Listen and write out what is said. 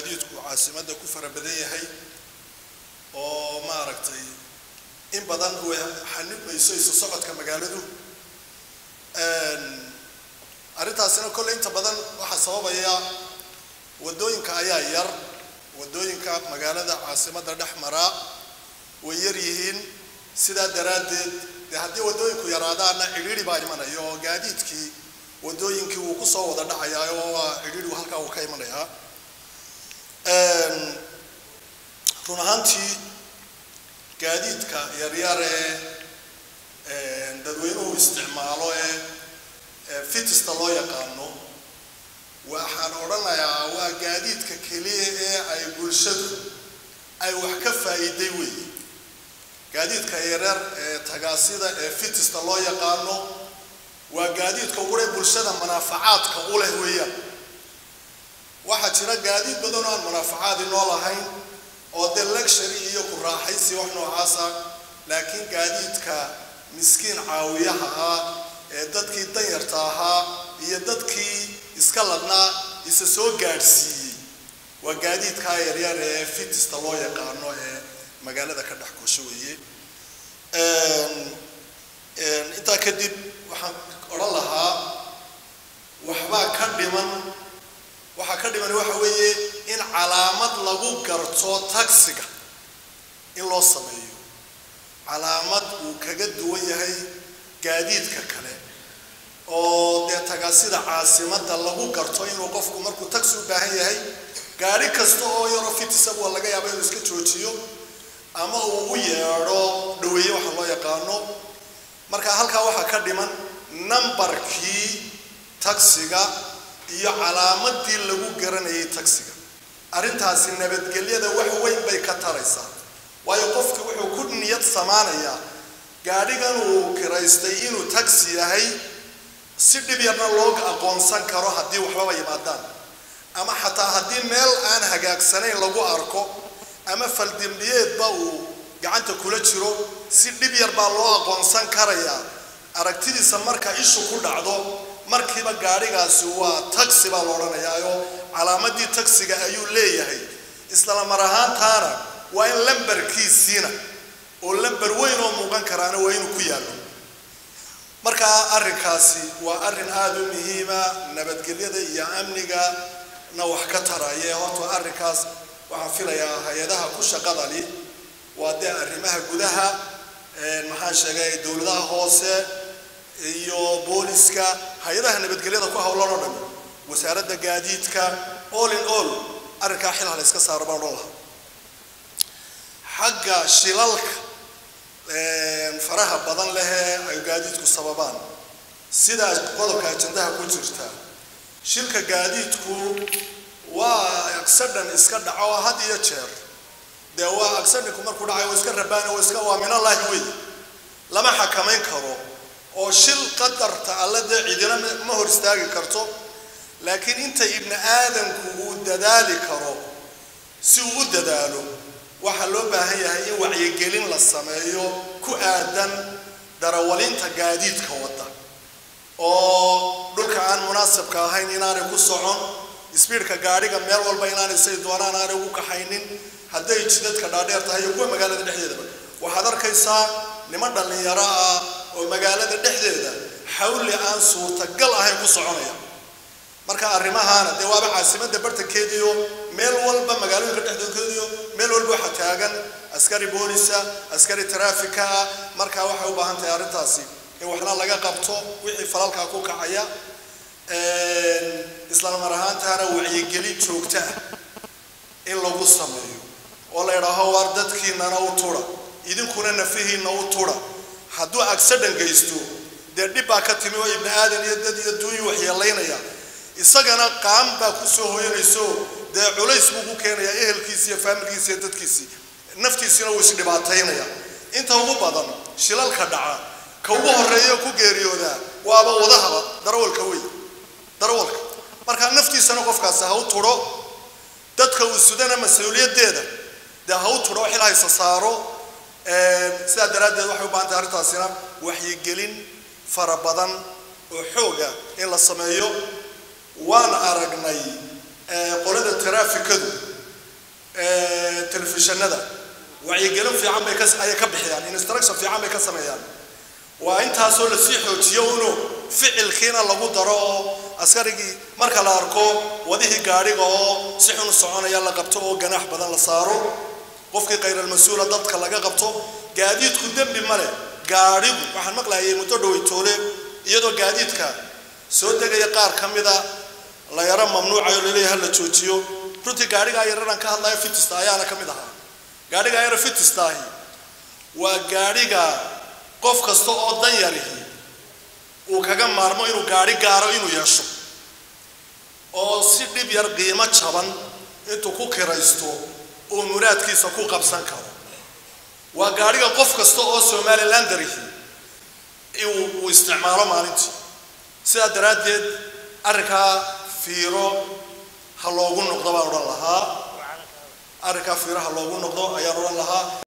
gaadiidku caasimadda ku fara badan yahay oo maaragtay in badan way xanibayso isu socodka magaaladu arrintaasina kolley inta badan waxaa sababaya waddooyinka ayaa yar waddooyinka magaalada caasimadda dhex maraa way yar yihiin sidaa daraaddeed dee haddii waddooyinku yaraadaana cidhiidhi baa imanaya oo gaadiidkii waddooyinkii wuu kusoo wada dhacayaa oo waa cidhiidhigu halkaa uu ka imanayaa run ahaantii gaadiidka yaryar ee dadweynuhu isticmaalo ee fitista loo yaqaano waxaan odhanayaa waa gaadiidka keliya ee ay bulshadu ay wax ka faa'iiday weeye gaadiidka yaryar ee tagaasida ee fitista loo yaqaano waa gaadiidka ugure bulshada manaafacaadka u leh weeyaan waxaa jira gaadiid badan oo aan manaafacaad inoo lahayn oo dee luxury iyo ku raaxaysi wax noocaasa laakiin gaadiidka miskiin caawiyaha ah ee dadkii danyarta ahaa iyo dadkii iska ladnaa isa soo gaadhsiiyey waa gaadiidkaa yaryar ee fitista loo yaqaano ee magaalada ka dhex goosho weeye intaa kadib waxaan odhan lahaa waxbaa ka dhiman waxaa ka dhiman waxa weeye in calaamad lagu garto taxiga in loo sameeyo calaamad uu kaga duwan yahay gaadiidka kale oo dee tagaasida caasimadda lagu garto inuu qofku markuu taxi u baahan yahay gaari kasta oo yaro fitisabu waa laga yaaba inuu iska joojiyo ama uu u yeedho dhaweeye waxa loo yaqaano marka halkaa waxaa ka dhiman nambarkii taxiga iyo calaamadii lagu garanayay taxiga arrintaasi nabadgelyada wax weyn bay ka taraysaa waayo qofki wuxuu ku niyad samaanayaa gaadhigan uu kiraystay inuu taxi yahay si dhib yarna loo aqoonsan karo haddii waxbaba yimaadaan ama xataa haddii meel aan hagaagsanayn lagu arko ama faldembiyeedba uu gacanta kula jiro si dhib yar baa loo aqoonsan karayaa aragtidiisa marka ishu ku dhacdo markiiba gaadhigaasi waa taxi baa la odhanayaayo calaamadii taxiga ayuu leeyahay isla mar ahaantaana waa in lambarkiisiina oo lambar weyn oo muuqan karaana waa inuu ku yaallo marka arrinkaasi waa arrin aada u muhiima nabadgelyada iyo amniga na wax ka taraya horta arrinkaas waxaan filayaa hay-adaha ku shaqadali waa dee arrimaha gudaha maxaan sheegay dowladaha hoose iyo booliska hay-adaha nabadgelyada ku howlan oo dhan wasaaradda gaadiidka all in all arrinkaa xilha la iska saaro baan odhan lahaa xagga shilalka faraha badan lehee ay gaadiidku sababaan sidaa qodobka ajandaha ku jirta shilka gaadiidku waa accident iska dhaco had iyo jeer dee waa accidentku markuu dhacayo waa iska rabaani waa iska waa minallaahi wey lama xakamayn karo oo shil qadarta alle dee cidina ma hor istaagi karto laakiin inta ibni aadamku uu dadaali karo si uu u dadaalo waxaa loo baahan yahay in wacyigelin la sameeyo ku aadan darawalinta gaadiidka wadda oo dhulka aan munaasabka ahayn inaanay ku socon sbiidka gaadhiga meel walba inaanay say doonaan aanay ugu kaxaynin hadday jidadka dhaadheer tahay iyo kuwa magaalada dhexdeedaba waxaad arkaysaa niman dhallinyaro ah oo magaalada dhexdeeda xawli aan suurtagal ahayn ku soconaya marka arrimahaana dee waaba caasimadda bartankeediyo meel walba magaalooyinka dhexdoodkeediyo meel walba waxaa taagan askari boolisa askari taraafika ah marka waxay u baahan tahay arrintaasi in waxna laga qabto wixii falalkaa ku kacaya isla mar ahaantaana wacyigelin joogta ah in lagu sameeyo oo la idhaaho waar dadkiinana u tudha idinkuna nafihiinna u tudha hadduu accident geysto dee dhib baa ka timi oo ibni aadan iyo dad iyo duuyi waxyeelaynaya isagana qaam baa ku soo hoyanayso dee culays buu ku keenayaa ehelkiisi iyo faamilkiisi iyo dadkiisii naftiisina wuu isdhibaataynaya inta ugu badan shilalka dhaca ka ugu horeeya ku geeriyoodaa waaba wadahaba darawalka wey darawalka marka naftiisana qofkaasi ha u tudho dadka uu sudana mas-uuliyaddeeda dee ha u tudho xil haysa saaro sidaa daraaddeed waxay u baahan tahay arrintaasina waxyigelin fara badan oo xooga in la sameeyo waan aragnay qolada taraafikadu telefishinada wacyigelin fiican bay ayay ka bixiyaan instruction fiican bay ka sameeyaan waa intaasoo lasii xoojiyo unu ficilkiina lagu daro oo askarigii marka la arko wadihii gaadhiga oo si xun u soconaya la qabto oo ganaax badan la saaro qofkii khayral-mas-uula dadka laga qabto gaadiidku dembi male gaadhigu waxaan maqlayay muddo dhoweytoole iyadoo gaadiidka soo degaya qaar ka mida la yaro mamnuucayo laleeyahay la joojiyo runtii gaadhigaa yararaan ka hadlaya fitista ayaana ka mid ahaa gaadhigaa yaro fitistaahi waa gaadhiga qof kasta oo dan yarihi uu kaga maarmo inuu gaadhi gaaro inuu yeesho oo si dhib yar qiimo jaban intuu ku kiraysto uu muraadkiisa ku qabsan karo waa gaadhiga qof kasta oo somalilandarihi uu isticmaalo maalintii sidaa daraaddeed arrinkaa fiiro ha loogu noqdo baan odhan lahaa arrinkaa fiiro ha loogu noqdo ayaan odhan lahaa